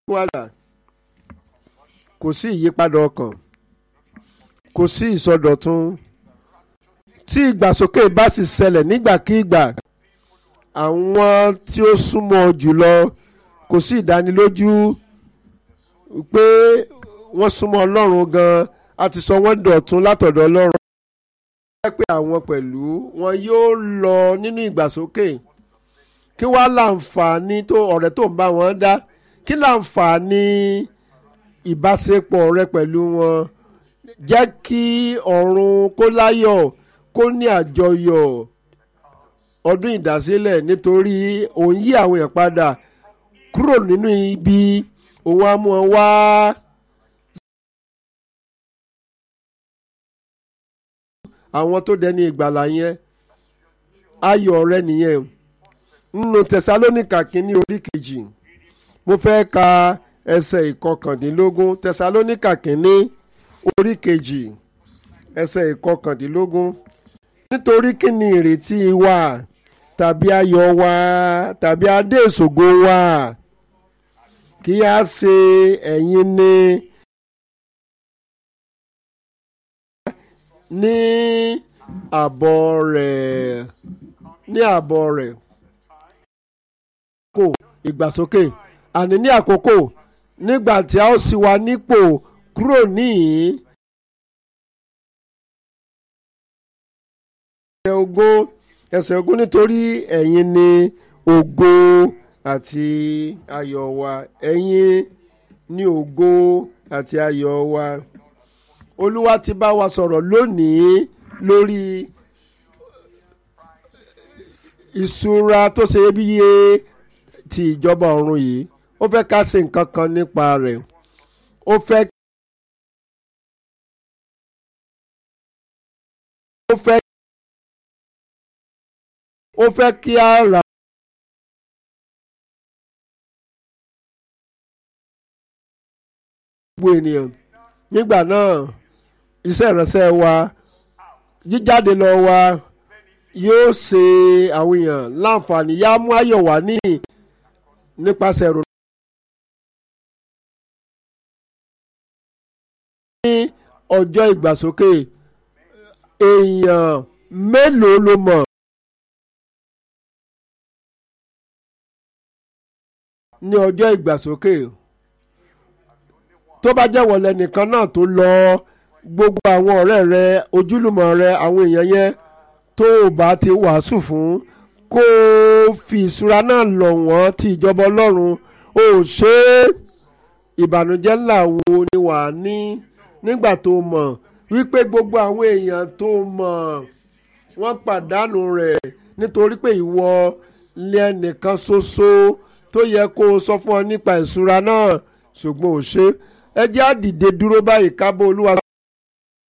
wàdà kò sí ìyípadà ọkàn kò sí ìsọdọ̀tun tí ìgbàsókè bá sì ṣẹlẹ̀ nígbàkigbà àwọn tí ó súnmọ́ jùlọ kò sí ìdánilójú pé wọ́n súnmọ́ ọlọ́run gan-an a ti sọ wọ́n dọ̀tun látọ̀dọ̀ ọlọ́run. wọ́n pé àwọn pẹ̀lú wọn yóò lọ nínú ìgbàsókè kí wàá láǹfààní tó ọ̀rẹ́ tó ń bá wọn dá kí láǹfààní ìbáṣepọ̀ rẹ pẹ̀lú wọn jẹ́ kí ọ̀run kó láyọ̀ kó ní àjọyọ̀ ọdún ìdásílẹ̀ nítorí òun yí àwọn èèyàn padà kúrò nínú ibi òun á mú wọn wá. àwọn tó dẹni ìgbàlà yẹn ayọ̀ rẹ nìyẹn nínú tẹsalónìkà kínní orí kejì mo fẹ́ ka ẹsẹ̀ ìkọkàndínlógún tẹsalónìkà kínní orí kejì ẹsẹ̀ ìkọkàndínlógún nítorí kí ni ìrètí wa tàbí ayọ̀ wa tàbí adé ìṣògo wa kí a ṣe ẹ̀yin ni ní àbọ̀ rẹ̀ ní àbọ̀ rẹ̀ kò ìgbàsókè àní ní àkókò nígbà tí a ó sì wà nípò kúrò níhìn ẹsẹ̀ ogún ẹsẹ̀ ogún nítorí ẹ̀yin ni ògo àti ayọ̀ wa ẹ̀yin ni ògo àti ayọ̀ wa olúwa ti bá wa sọ̀rọ̀ lónìí lórí ìṣúra tó ṣe iyebíye ti ìjọba ọ̀run yìí ó fẹ́ ká ṣe nǹkan kan nípa rẹ̀ ó fẹ́ ó fẹ́ ó fẹ́ kí a rà gbogbo ènìyàn nígbà náà iṣẹ́ ìránṣẹ́ wa jíjáde lọ wa yóò ṣe àwọn èèyàn láǹfààní yá mú ayọ̀ wá ní nípasẹ̀ ìrònú. ní ọjọ́ ìgbàsókè èèyàn mélòó ló mọ̀. ní ọjọ́ ìgbàsókè tó bá jẹ́ wọlé nìkan náà tó lọ gbogbo àwọn ọ̀rẹ́ rẹ ojúlùmọ̀ rẹ àwọn èèyàn yẹn tó o bá ti wàásù fún kó o fi ìṣúra náà lọ̀ wọ́n ti ìjọba ọlọ́run o ṣe é ìbànújẹ́ ńlá wo ni wà á ní nígbà tó mọ̀ wípé gbogbo àwọn èèyàn tó mọ̀ wọ́n pàdánù rẹ̀ nítorí pé ìwọ lẹ́nìkan ṣoṣo tó yẹ kó o sọ fún ọ nípa ìṣúra náà ṣùgbọ́n ò ṣe ẹ jẹ́ á dìde dúró báyìí ká bá olúwa